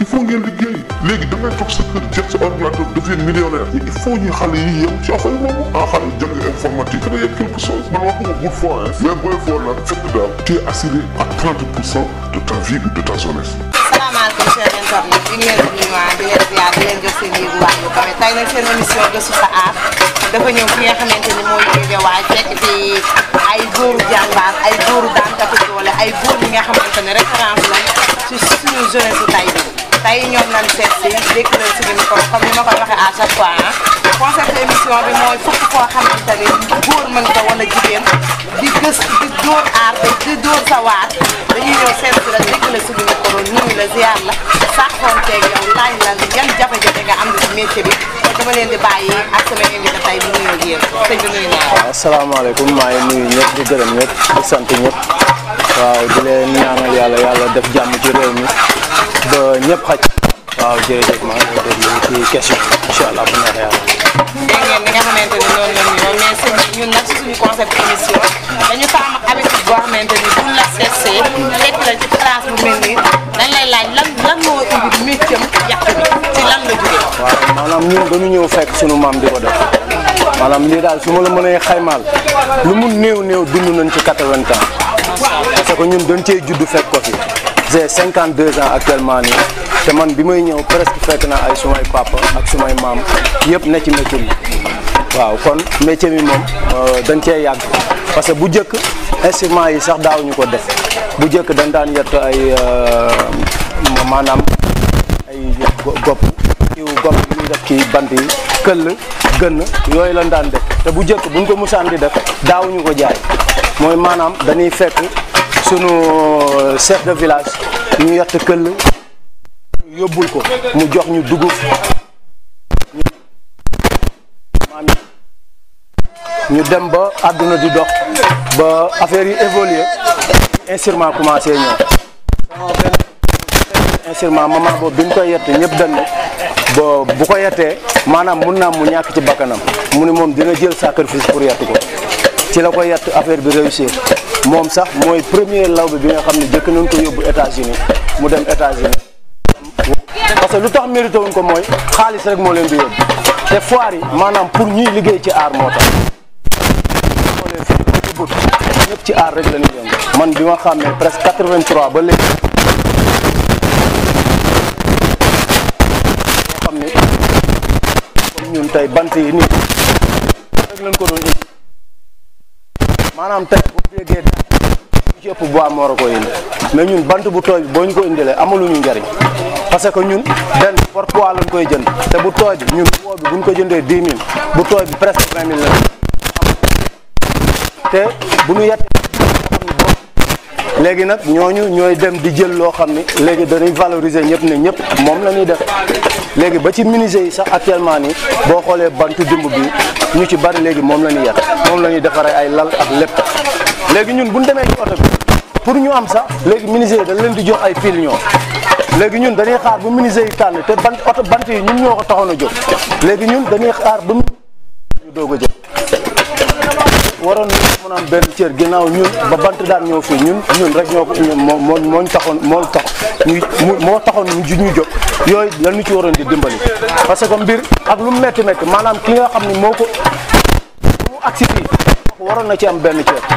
il faut ngeen liggéey léegi da ngay toog sa kër jël sa ordinateur devient millionnaire il faut ñu xale yi yem ci affaire boobu ah xale yi jàng informatique créer quelque chose man waxuma bul foo hein mais booy foo nag fekk daal tu es assuré à 30 pour cent de ta vie ou de ta jeunesse salaamaaleykum chers internautes ñu ngi leen di nuyuwaat di leen ziar di leen jox seen yéeguwaay yu kawe tey nag seen émission gëstu sa aar dafa ñëw fi nga xamante ni mooy Guédiawaye fekk fi ay góoru jàmbaar ay góoru daankatu doole ay góor yi nga xamante ne référence lañ ci suñu jeunesse su tey bi tey ñoom lañ seet si dégg leen suñu micro comme ni ma koy waxee à chaque fois ah concept émission bi mooy fukk koo xamante ni góor mën ko wala jigéen di gës di dóor aar di dóor sa waar dañuy ñëw seet si la dégg la suñu micro nuyu la ziar la sàkkoonteeg yow laaj la yan jafe-jafe nga am ci métier bi kon dama leen di bàyyi ak sama invité tey bu nuyoo ak yéen sëñ bi nuyu naa waaw asalaamaaleykum maa ngi nuyu ñëpp di gërëm ñëpp di sant ñëpp waaw di leen ñaanal yàlla yàlla def jàmm ci réew mi ba ñëpp xaj waaw jërëjëf maa ngi lay déglu ci question incha allah bu neexee yàlla. dégg ngeen ni nga xamante ni noonu la nuyoo mais sëñ bi ñun nag suñu concept émission dañu fa am habitude boo xamante ni buñ la seetsee fekk la ci place bu mel nii dañ lay laaj lan lan moo indi métier yàq bi ci lan la jógee. waaw maanaam ñun dañu ñëw fekk sunu maam di ko def maanaam lii daal su ma la mënee xaymaal lu mu néew néew dund nañ ci 80 ans parce que ñun dañ cee judd fekk ko fi j'ai 52 ans actuellement nii te man bi may ñëw presque fekk na ay sumay papa ak sumay maam yëpp ne ci métier bi waaw kon métier bi moom dañ cee yàgg parce que bu njëkk instruments yi sax daawuñu ko def bu njëkk dañ daan yett ay maanaam ay gopp kiw gopp yi ñuy def ci bant yi këll gën yooyu lañ daan def te bu njëkk buñ ko musaan di def daawuñu ko jaay mooy maanaam dañuy fekk sunu chef de village ñu yett këll yóbbul ko mu jox ñu dugub ñu dem ba àdduna di dox ba affaire yi évoluer instrument commencé ñëw instrument moment boobu bi ñu koy yett ñëpp dañ ne ba bu ko yettee maanaam mun naa mu ñàkk ci bakkanam mu ne moom dina jël sacrifice pour yett ko ci la ko yett affaire bi réussir moom sax mooy premier lawbe bi nga xam ne jëkk nañ ko yóbbu États-Unis mu dem États-Unis parce que lu tax mérité wuñ ko mooy xaalis rek moo leen di yóbbu te foire yi maanaam pour ñuy liggéey ci aar moo tax xoolee fii ci but ñëpp ci aar rek la ñuy yëngu man bi ma xàmmee presque 83 ba léegi yoo xam ne comme ñun tey bant yi nii rek lañ ko doon indi maanaam tey boo déggee daal ci ëpp bois moo war ko indi mais ñun bant bu tooy bi boo ñu ko indilee amaluñu njariñ parce que ñun benn por poids lañ koy jënd te bu tooy bi ñun poids bi buñ ko jëndee 10 000 bu tooy bi presque 20 000 la te bu ñu yettee léegi nag ñooñu ñooy dem di jël loo xam ni léegi dañuy valoriser ñëpp ne ñëpp moom la ñuy def léegi ba ci menuisier yi sax actuellement nii boo xoolee bantu dimb bi ñu ci bari léegi moom la ñuy yett moom la ñuy defaree ay lal ak lépp léegi ñun bu ñu demee ci oto bi pour ñu am sax léegi menuisier yi dañ leen di jox ay fil ñoo léegi ñun dañuy xaar ba menuisier yi tànn te bant oto bant yi ñun ñoo ko taxoon a jóg léegi ñun dañuy xaar ba ñu doog a jël waroon nañu mën a am benn cër ginnaaw ñun ba bant daan ñëw fii ñun ñun rek ñoo ko moo moo moo ñu taxoon moo tax ñu moo taxoon ñu ñu jóg yooyu dañu ci waroon di dimbali. parce que mbir ak lu mu métti métti maanaam ki nga xam ne moo ko mu agsi fii waroon na ci am benn cër.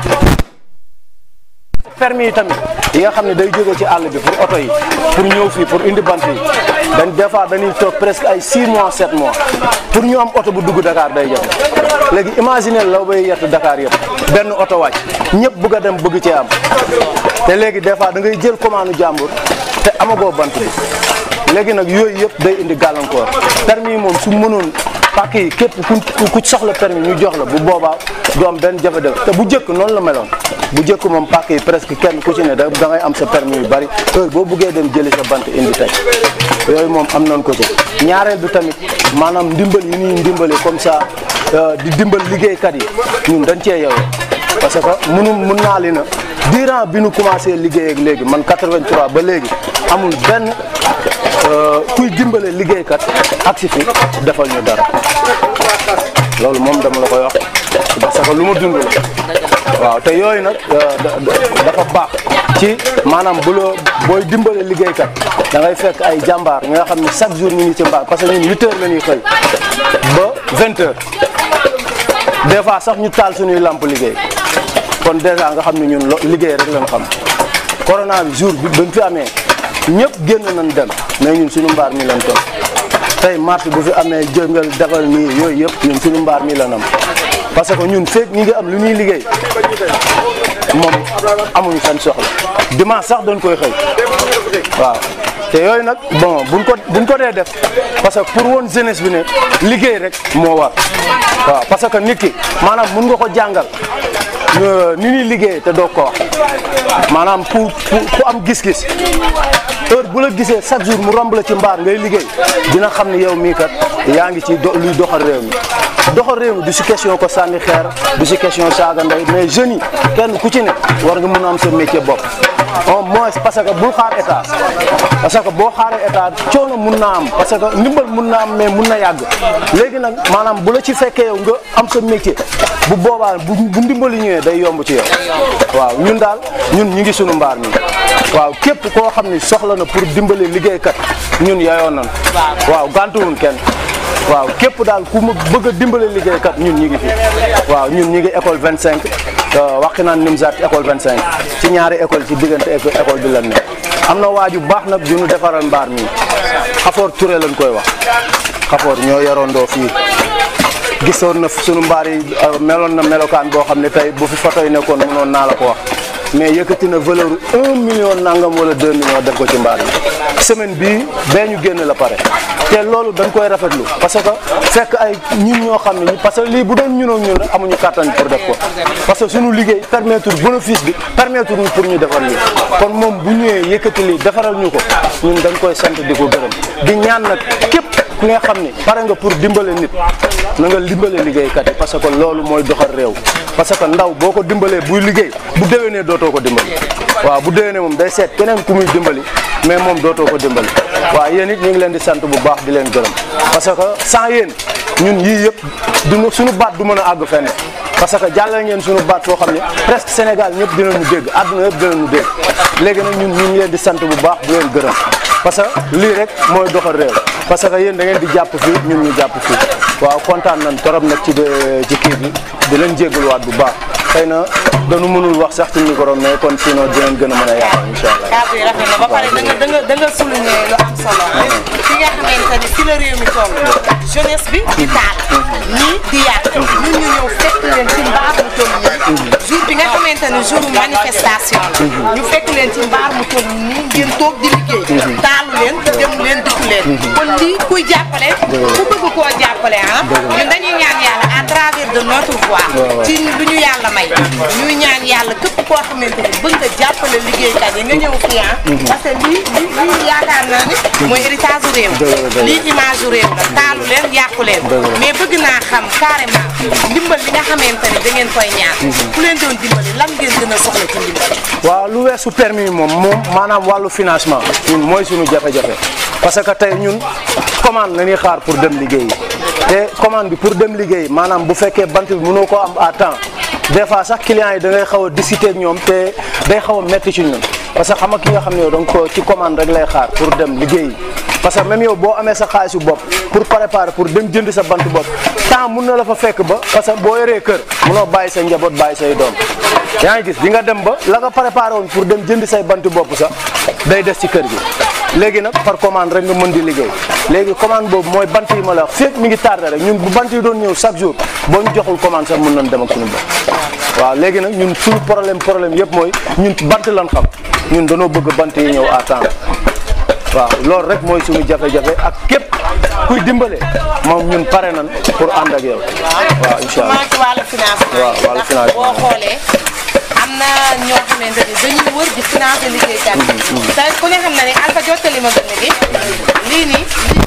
permis yi tamit yi nga xam ne day jóge ci àll bi pour oto yi pour ñëw fii pour indi bant yi dañ des fois dañuy toog presque ay 6 mois 7 mois pour ñu am oto bu dugg Dakar day jafe léegi imaginer law bay yett Dakar yëpp benn oto wàcc ñëpp bëgg a dem bëgg cee am te léegi des fois da ngay jël commande jàmbur te amagoo bant bi léegi nag yooyu yëpp day indi gàllankoor permis yi moom su mënoon pàkk yi képp ku ku soxla permis ñu jox la bu boobaa du am benn jafe-jafe te bu njëkk noonu la meloon bu njëkk moom pàkk yi presque kenn ku ci ne da ngay am sa permis yu bari heure boo buggee dem jëli sa bant indi tey yooyu moom am nañ ko ci ñaareel bi tamit maanaam ndimbal yi ñuy ndimbali comme ça di dimbal liggéeykat yi ñun dañ cee yow parce que munu mun naa li na durant bi nu commencé liggéey ak léegi man 83 ba léegi amul benn kuy dimbale liggéeykat ak si fi defal ñu dara loolu moom dama la koy wax parce que lu ma dund la waaw te yooyu nag dafa baax ci maanaam bu la booy dimbale liggéeykat da ngay fekk ay jàmbaar ñi nga xam ne chaque jour ñu ngi ci mbaar parce que ñun huit heures la ñuy xëy ba vingt heures des fois sax ñu taal suñuy lamp liggéey kon dèjà nga xam ne ñun liggéey rek lañ xam corona bi jour bi bañ fi amee ñëpp génn nañ dem mais ñun suñu mbaar mi lañ toog tey marché bu fi amee jëngal defal nii yooyu yëpp ñun suñu mbaar mi lañ am parce que ñun feeg ñi ngi am lu ñuy liggéey moom amuñu seen soxla dimanche sax dañ koy xëy waaw te yooyu nag bon buñ ko buñ ko dee def parce que pour woon jeunesse bi ne liggéey rek moo war waaw parce que nit ki maanaam mun nga ko jàngal ni ñuy liggéey te doo ko wax maanaam ku ku am gis-gis heure bu la gisee chaque jour mu romb la ci mbaar ngay liggéey dina xam ni yow mii kat yaa ngi ci luy doxal réew mi doxal réew mi du si question ko sànni xeer du si question saaga ndey mais jeunes yi kenn ku ci ne war nga mun a am sa métier bopp au moins parce que bul xaar état parce que boo xaaree état coono mun naa am parce que ndimbal mun naa am mais mun na yàgg léegi nag maanaam bu la ci fekkee yow nga am sa métier bu boobaa bu bu ndimbali ñëwee day yomb ci yow waaw ñun daal ñun ñu ngi sunu mbaar mi waaw képp koo xam ni soxla na pour dimbali liggéeykat ñun yayoon nañ waaw gàntuwun kenn waaw képp daal ku ma bëgg a dimbale liggéeykat ñun ñi ngi fi waaw ñun ñi ngi école 25 waxi naan Nimzaat école 25 ci ñaari école ci diggante école bi lan ne am na waaju baax nag ju ñu defaral mbaar mi xafoor Touré lañ koy wax xafoor ñoo yorondoo fii gisoon na sunu mbaar yi meloon na melokaan boo xam ne tey bu fi photo yi nekkoon mënoon naa la ko wax mais yëkkati na valeur un million nangam wala deux millions def ko ci mbaar yi semaine bii bee ñu génn la pare te loolu dañ koy rafetlu parce que fekk ay ñun ñoo xam ne parce que lii bu doon ñun ak ñun rek amuñu kàttan pour def ko parce que suñu liggéey permettre bénéfice bi permettre ñu pour ñu defar lii kon moom bu ñëwee yëkkati lii defaral ñu ko ñun dañ koy sant di ko gërëm di ñaan nag képp ku nga xam ni pare nga pour dimbale nit na nga dimbale liggéeykat yi parce que loolu mooy doxal réew parce que ndaw boo ko dimbalee buy liggéey bu déwénee dootoo ko dimbali waaw bu déwénee moom day seet keneen ku muy dimbali mais moom dootoo ko dimbali waaw yéen it ñu ngi leen di sant bu baax di leen gërëm parce que sans yéen ñun yii yëpp du suñu baat du mën a àgg fenn parce que jàllale ngeen suñu baat foo xam ne presque Sénégal ñëpp dinañu dégg àdduna yëpp dinañu dégg léegi nag ñun ñu ngi leen di sant bu baax di leen gërëm parce que lii rek mooy doxal réew parce que yéen da ngeen di jàpp fii ñun ñu jàpp fii waaw kontaan nañ torop nag ci ci kii bi di leen jégaluwaat bu baax xëy na dañu mënul wax sax ci micro mais kon sinon dinañ gën a mën a yaatal incha allah. kàddu yi rafet na ba pare da nga da nga da nga souligné lu am solo. fi nga xamante ni fi la réew mi toll. jeunesse bi di taal. ñii di yàq. ñun ñu ñëw fekk leen ci mbaar mu toll nii. jour bi nga xamante ni jour manifestation la. ñu fekk leen ci mbaar mu toll nii ngeen toog di liggéey. taalu leen dem leen dikku leen. kon lii kuy jàppale. ku bëgg koo jàppale ah. ñun dañuy ñaan yàlla à travers de notre voix. ci lu ñu yàlla may. ñuy ñaan yàlla képp koo xamante ni bëgg nga jàppale liggéeykat yi nga ñëw fii ah. parce que lii lii lii yaakaar naa ni. mooy héritage u réew. lii image u réew la taalu leen yàqu leen. mais bëgg naa xam carrément ndimbal li nga xamante ni da ngeen koy ñaan. ku leen doon dimbali lan ngeen gën a soxla ci ndimbal. waaw lu weesu permis moom moom maanaam wàllu financement ñun mooy suñu jafe-jafe parce que tey ñun commande la ñuy xaar pour dem liggéeyi te commande bi pour dem liggéey maanaam bu fekkee bant bi mënoo ko am à temps des fois sax clients yi da ngay xaw a discuter ak ñoom te day xaw a metti ci ñun parce que xam nga ki nga xam ne yow donc ci commande rek lay xaar pour dem liggéeyi parce que même yow boo amee sa xaalisu bopp pour préparer pour dem jënd sa bant bopp temps mun na la fa fekk ba parce que boo yoree kër munoo bàyyi sa njaboot bàyyi say doom yaa ngi gis di nga dem ba la nga préparé woon pour dem jënd say bant bopp sax day des ci kër gi léegi nag par commande rek nga mën di liggéey léegi commande boobu mooy bant yi ma la wax fépp mi ngi tardé rek ñun bu bant yi doon ñëw chaque jour boo ñu joxul commande sax mën nañ dem ak suñu bopp waaw léegi nag ñun suñu problème problème yëpp mooy ñun bant lan xam ñun dañoo bëgg bant yi ñëw à temps waaw loolu rek mooy suñu jafe-jafe ak képp kuy dimbale moom ñun pare nan pour ànd ak yow waaw incha allah ci wàllu financement waaw wàllu financement boo xoolee am na ñoo xamante ni dañuy wër di financer liggéeykat yi te ku ne xam na ni Alpha jottali ma gën gi lii nii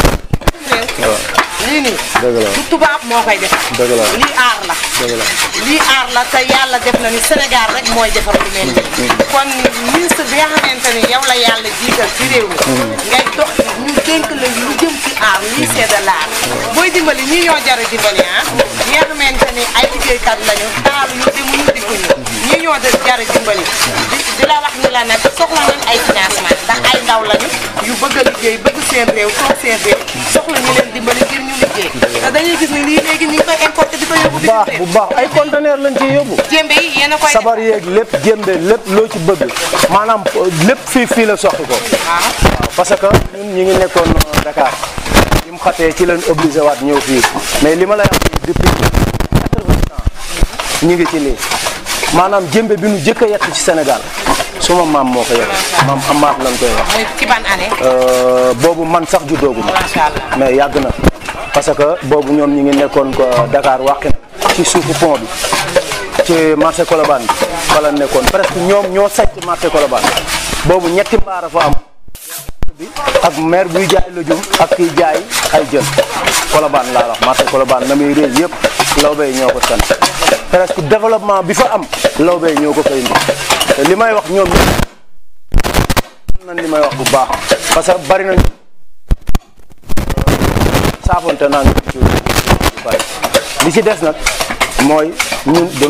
lii réew lii nii Dëgg la. du tubaab moo koy defar Dëgg la. lii aar la Dëgg la. lii aar la te yàlla def na ni Sénégal rek mooy defar lu mel nii kon ministre bi nga xamante ni yow la yàlla jiital ci réew mi ngay dox ñu dénk la lu jëm ci aar lii c'est de l'art booy dimbali ñii ñoo jar a dimbali ah ñi nga xamante ni ay liggéeykat lañu taalu ñu demuñu dikkuñu ñi ñoo de jara dimbali di di la wax ni la nag soxla nañ ay financement ndax ay ndaw lañu yu bëgg a liggéey bëgg seen réew toog seen réew soxla ñu leen dimbali ngir ñu liggéey te dañuy gis ni lii léegi ñu ngi koy importé di ko yóbbu bu baax bitim bu baax ay conteneur lañ ciy yóbbu jéembe yi yéen a koy sabar yeeg lépp jémbe lépp loo ci bëgg maanaam lépp fii fii la soxi ko waaw parce que ñun ñi ngi nekkoon euh, Dakar bi mu xatee ci leen obligé waat ñëw fii mais li ma lay wax nii depuis quatre-vingts ans ñi ngi ci lii maanaam jëmbe bi nu jëkk a yett ci Sénégal suma maam moo ko yore maam amaat lañ koy wax muy ci ban année Euh, boobu man sax juddoogu ma macha allah mais yàgg na parce que boobu ñoom ñi ngi nekkoon ko Dakar wàqin ci suufu pont bi ci marché Colobane bi fa la nekkoon presque ñoom ñoo sàcc marché Colobane boobu ñetti mbaara fa am bi ak maire buy jaay lujum ak kiy jaay ay jën Colobane laa wax marché Colobane na muy réy yëpp lawbe yi ñoo ko sant presque développement bi fa am lawbe yi ñoo ko fay indi te li may wax ñoom ñëpp xam nañ li may wax bu baax parce que bari nañu saafonte naa ngi ci bari li ci des nag mooy ñun de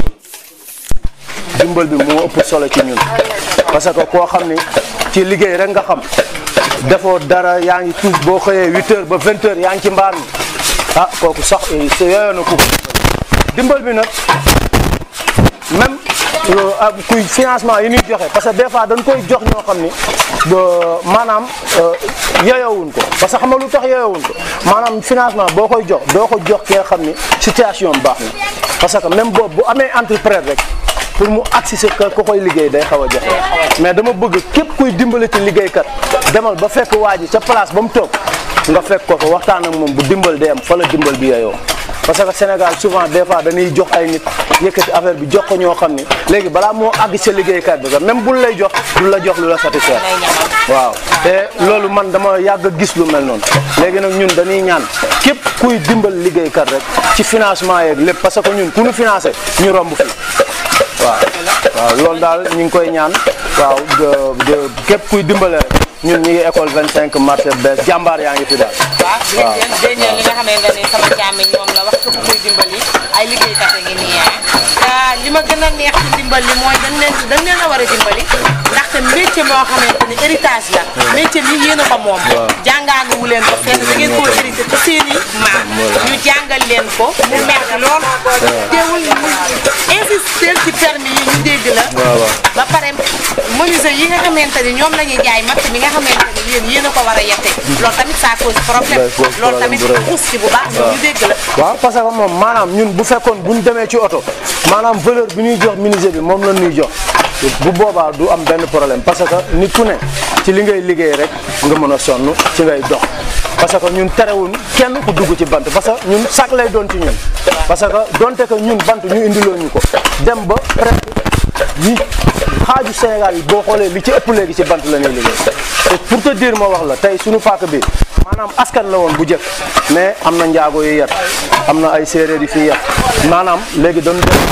dimbal bi moo ëpp solo ci ñun parce que koo xam ni ci liggéey rek nga xam defoo dara yaa ngi tuus boo xëyee huit heures ba vingt heures yaa ngi ci mbaar mi ah kooku sax sa yooyoon na ku ko dimbal bi nag même euh, ah, kuy financement yi ñuy joxe parce que des fois dañ koy jox ñoo xam ni ba maanaam euh, yeyowuñ ko parce que xam nga lu tax yeyowuñ ko maanaam financement boo koy jox doo ko jox ki nga xam ni situation baax na parce que même boobu bu amee entrepreneur rek pour mu agsi sa kër ku koy liggéey day xaw a jafe mais dama bëgg képp kuy dimbali ci liggéeykat demal ba fekk waa ji ca place ba mu toog nga fekk ko fa waxtaan ak moom bu dimbal day am fa la dimbal bi yeyoo parce que Sénégal souvent des fois dañuy jox ay nit yëkkati affaire bi jox ko ñoo xam ni léegi balaa moo àgg sa liggéeykat bi sax même bul lay jox du la jox lu la satisfaire waaw te loolu man dama yàgg a gis lu mel noonu léegi nag ñun dañuy ñaan képp kuy dimbal liggéeykat rek ci financement yeeg lépp parce que ñun ku ñu financé ñu romb fi waaw waaw loolu daal ñu ngi koy ñaan waaw de de képp kuy dimbale rek ñun ñi ngi école 25 marché bees jàmbaar yaa ngi fi daal. waaw dégg ngeen dégg ngeen li nga xamante ne sama càmmiñ moom la wax képp kuy dimbali ay liggéeykat a ngi nii ah te li ma gën a neex ci dimbal li mooy dañ leen dañ leen a war a dimbali ndaxte métier moo xamante ni héritage la métier mi yéen a ko moom jàngaanuwu leen ko fenn da ngeen koo hérité ci seen i maam ñu jàngal leen ko mu metti lool teewul ñu insister ci permis yi ñu dégg la ba pare menuisier yi nga xamante ni ñoom la ñuy jaay matt mi nga xamante ni yéen yéen a ko war a yette loolu tamit ça cause problème day cause loolu problème tamit bu rëy. xuus ci bu baax ñu dégg la waaw parce que moom maanaam ñun bu fekkoon bu ñu demee ci oto maanaam valeur bi ñuy jox menuisier bi moom la ñuy jox bu boobaa du am benn problème parce que nit ku ne ci li ngay liggéey rek nga mën a sonn ci ngay dox parce que ñun terewuñ kenn ku dugg ci bant parce que ñun sac lay doon ci ñun parce que donte que ñun bant ñu indiloo ñu ko dem ba presque ñi xaaju Sénégal yi boo xoolee li ci ëpp léegi ci bant la ñuy liggéey te pour te dire ma wax la tey suñu paaka bi maanaam askan la woon bu jëkk mais am na njaago yu yet am na ay séeréer yi fii yet maanaam léegi dañu dem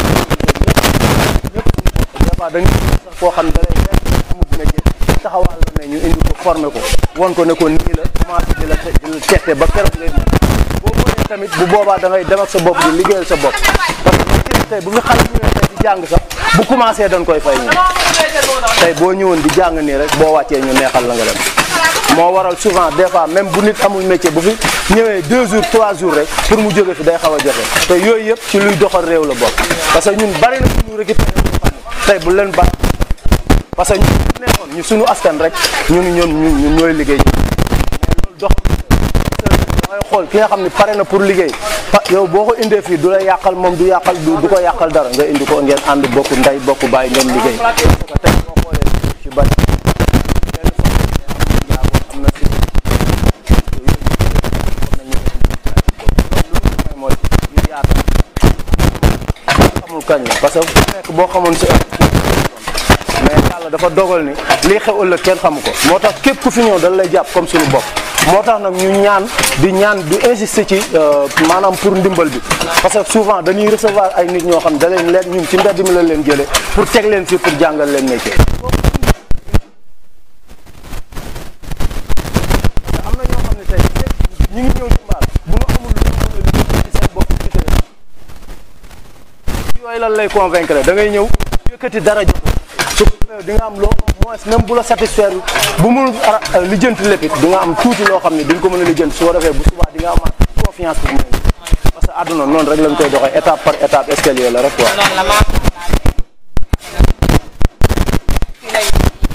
ñëpp des fois dañuy sax koo xam ne da lay fekk amul métier taxawal la ne ñu indi ko formé ko won ko ne ko nii la commencé di la te- di la tette ba keroog ngay mën boo mënee tamit bu boobaa da ngay dem ak sa bopp di liggéeyal sa bopp parce que métier bi tey bu fi xale ñëwee tey di jàng sax bu commencé dañ koy fay ñu tey boo ñëwoon di jàng nii rek boo wàccee ñu neexal la nga dem moo waral souvent des fois même bu nit amul métier bu fi ñëwee deux jours trois jours rek pour mu jóge fi day xaw a jafe te yooyu yëpp ci luy doxal réew la bokk parce que ñun bari na suñu récupéré tey bu leen bari parce que ñu nekkoon ñu suñu askan rek ñun ñoom ñun ñun ñooy liggéey mais loolu dox dangay xool ki nga xam ne pare na pour liggéey pa yow boo ko indee fii du la yàqal moom du yàqal du du ko yàqal dara nga indi ko ngeen ànd bokk ndey bokk bàyyi ngeen liggéey parce que tey boo xoolee ci bari benn fois am na si mooy ñu yaatal xamul kañ la parce que ku nekk boo xamoon si mais yàlla dafa dogal ni lii xew ëllëg kenn xamu ko moo tax képp ku fi ñëw dañ lay jàpp comme suñu bopp moo tax nag ñu ñaan di ñaan di insister ci euh, maanaam pour ndimbal bi parce que souvent dañuy recevoir ay nit ñoo xam da leen leen ñun ci mbedd mi la leen jëlee pour teg leen fii pour jàngal leen métier. am na ñoo xam ne tey ñu ngi ñëw ci mbaar bu ñu amul lu ñu mën a liggéey ci seen bopp ci yooyu lan lay convaincre da ngay ñëw yëkkati dara jox su ko defee di nga am loo moins même bu la satisfaire bu mu lijjanti lépp it di nga am tuuti loo xam ne di nga ko mën a lijjanti su ko defee bu subaa di nga amaat confiance bu mu parce que àdduna noonu rek lañ koy doxee étape par étape escalier la rek quoi. noonu la maa fii lañ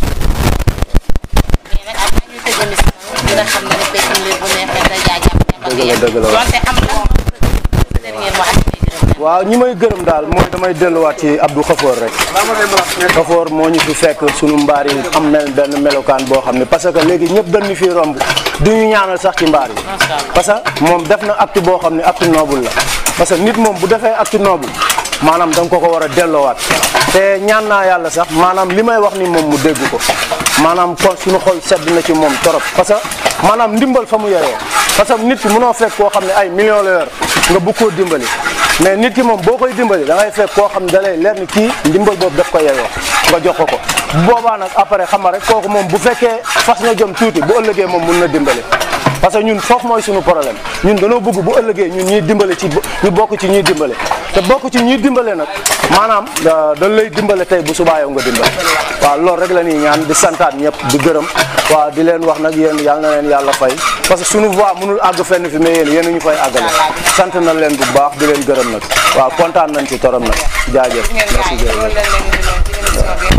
mais nag ak ñuy tëj émission dina xam ne ne peccum liir bu neexee day jaajëf Dëgg la, dëgg la. donte am na dernier mot ak ñuy gërëm waaw ñi may gërëm daal mooy damay delluwaat ci Abdou Khafour rek Khafour moo ñu fi fekk sunu mbaar yi am mel benn melokaan boo xam ne parce que léegi ñëpp dañu fi romb du ñu ñaanal sax ci mbaar yi parce que moom def na acte boo xam ne acte noble la parce que nit moom bu defee acte noble maanaam da nga ko ko war a delloowaat te ñaan naa yàlla sax maanaam li may wax ni moom mu dégg ko maanaam kon suñu xol sedd na ci moom torop parce que maanaam ndimbal fa mu yoree parce que nit ki mënoo fekk koo xam ne ay millions la yor nga bëgg koo dimbali mais nit ki moom boo koy dimbali da ngay fekk koo xam ne da lay leer ni kii ndimbal boobu daf ko yeyoo nga jox ko ko bu boobaa nag après xam nga rek kooku moom bu fekkee fas nga jom tuuti bu ëllëgee moom mun na dimbali parce que ñun foofu mooy suñu problème ñun dañoo bëgg bu ëllëgee ñun ñuy dimbale ci ñu bokk ci ñuy dimbale te bokk ci ñuy dimbale nag maanaam dañ lay dimbale tey bu subaa yow nga dimbale waaw loolu rek la ñuy ñaan di santaat ñëpp di gërëm waaw di leen wax nag yéen yàlla na leen yàlla fay parce que suñu voix mënul àgg fenn fi mais yéen yéen ñu fay àggale sant na leen bu baax di leen gërëm nag waaw kontaan nañ ci torom nag jaajëf ngeen merci gaay loolu jërëjëf lañ leen di leen ci émission bi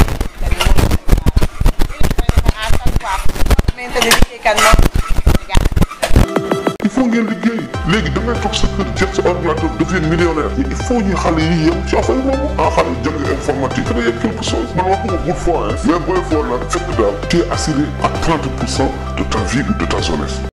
à chaque fois xamante ni liggéeykat moom il faut ngeen liggéey léegi da ngay toog sa kër jël sa ordinateur devient millionnaire il faut ñu xale yi yem ci affaire boobu ah xale jàng informatique créer quelque chose man waxuma good fois hein mais booy foo nag fekk daal tu es assuré à 30 pour cent de ta vie ou de ta jeunesse